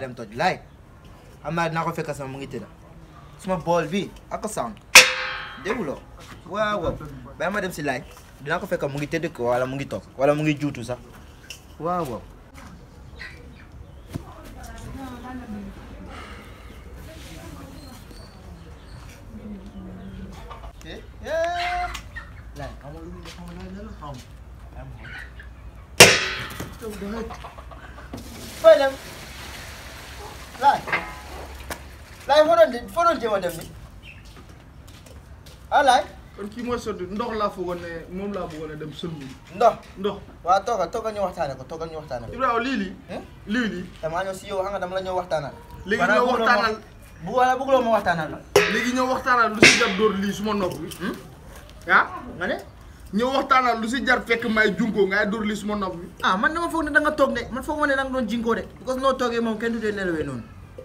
baayam toj laay xam naa dinaa ko fekk sama mu ngi tëdd suma bool bi ak sànq dégguloo waaw waaw bàyyi ma dem si laay dinaa ko fekk mu ngi tëdd ko wala mu ngi toog wala mu ngi juutu sax waaw waaw laay xam nga lu muy def xam nga laay la xam fooy dem laay laay foo doon foo doon jéem a dem ni ah laay kon kii mooy sotti ndox laa foogoon ne moom laa bëggoon a dem sëlmu ndox ndox waaw toogal toogal ñu waxtaane ko toogal ñu waxtaane ko Ibrahima lii lii eh lii lii damaa ñëw si yow xam nga dama la ñëw waxtaanal léegi Maanaam ñoo bëgguloo ma- waxtaanal bu wala bëgguloo ma waxtaanal la léegi ñoo waxtaanal lu si jar dóor lii suma nopp bi ah nga ne ñoo waxtaanal lu si jar fekk may junko ngay dóor lii suma nopp bi ah man dama foog ne da nga toog de man foog ma ne da nga doon jinkoo de parce que noo toogee moom kenn du dee nelawee noonu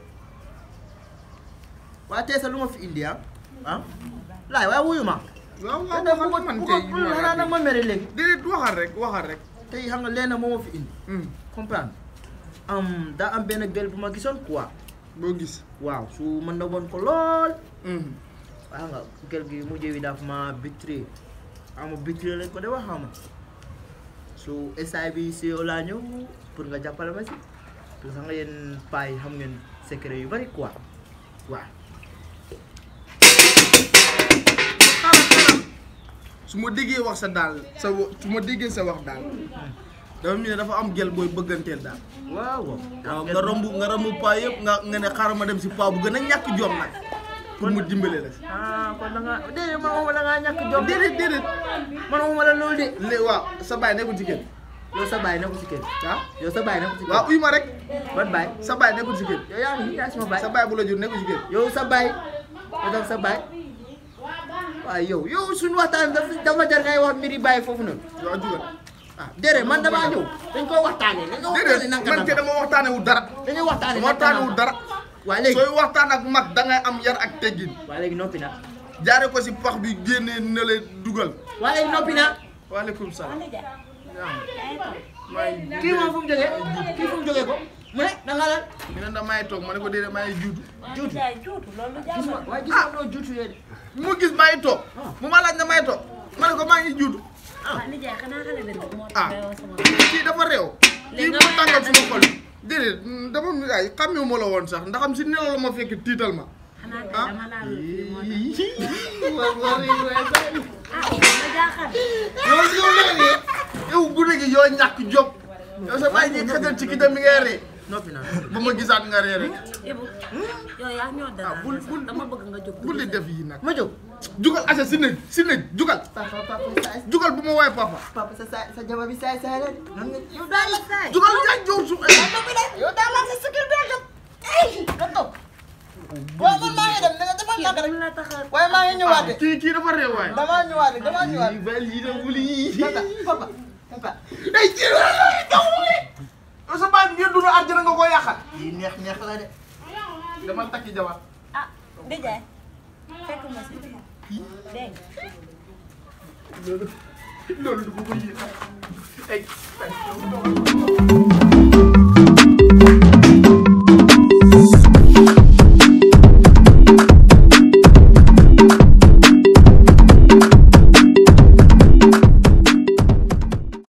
waaye tey sa lu ma fi indi ah ah laay waaye wuyu ma waaw te waaw dafa man bëgg man bu tey ko xanaa nag ma mere léegi déedéet waxal rek waxal rek tey xam nga leen moo ma fi indi Hmm, comprendre am daa am benn gel bu ma gisoon quoi boo gis waaw su man na woon ko lool Hmm, waaye xam nga gel gi mujjee wi dafa ma bitré ama bitré lañ ko de wax xam nga su essay bi si yow laa ñëw pour nga jàppale ma si parce que xam nga yéen paa yi xam ngeen secret yu bari quoi waaw su ma déggee wax sa daal sa wa- su ma déggee sa wax daal dafa mel ne dafa am gel booy bëgganteel daal waaw waaw waaw nga romb nga romb paa yëpp nga nga ne xaaral ma dem si paa bu gën a ñàkk jom nag pour mu dimbale la si ah kon da nga déedéet man waxuma da ngaa ñàkk jom déedéet déedéet man waxuma la loolu de lé waaw sa baay nekkul ci kër yow sa baay nekkul si kër ah yow sa baay nekkul si kër waaw uy ma rek ban baay sa baay nekkul ci kër yow yaa ngi yaa sama baay sa baay bu la jur nekkul ci kër yow sa baay yow tam sa baay waaw yow yow suñu waxtaan dafa dafa jar ngay wax mbiri baay foofu noonu waaw jugal ah déedéet man damaa ñëw dañ koo waxtaanee dañ ko waxtaanee déedéet nanka man ke nanka dama waxtaane wu dara dañuy waxtaanee dama waxtaane wu dara waa léegi sooy waxtaan ak mag da ngay am yar ak teggin waa léegi noppi na jaare ko si pax bi génnee na le dugal waa léegi noppi na waaleykum salaam maa ngi kii moom fu mu jógee kii fu mu jógee ko mu ne da nga lan mi ne damay toog ma ne ko déedéet maa ngi juutu juutu juutu loolu gis ma jàmm waaye gis ma noo juutu yee de mu gis maa ngi toog mu ma laaj na may toog ma ne ko maa ngi juutu ah nijaay xanaa xale bi nag moo ah tax nga wax sama kii dafa réew kii Léegi mu nga may tàngal laaj suma xol déedéet dama ay xàmmewu ma la woon sax ndax am si nelaw la ma fekk tiital ma xanaa kay ah. dama laa lu moo tax waaw waaw waaw ah ma jaaxal yow yow léegi yow guddi gi yoo ñàkk jóg yow sa bàyyi ñi xetal ci kitam mi ngay ree noppi na ba ma gisaat nga ree rek Ibu yow yaa ñoo dara Ah, bul- bul- dama bëgg nga jóg bu li def yi nag ma jóg jugal asa si nëj si nëj jugal papa papa saay jugal bu ma woowee papa papa sa saay sa jabar bi saay saay la de nan nga yow daal la saay jugal yaa jow su yow daal la sa sikir bi jóg ay nga toog waaw man maa ngi dem da nga defal naka rek dama la tax a waaye maa ngi ñëwaat de kii kii dafa réew waay damaa ñëwaat de damaa ñëwaat Lii ba lii de wuli papa papa papa ay kii la daw wuli yow sa baay bi ngeen dund àjjana nga ko yàqal lii neex neex la de dama takki jabar ah nijaay fekk ma si dégg nga loolu loolu du ko ko yéex ay ay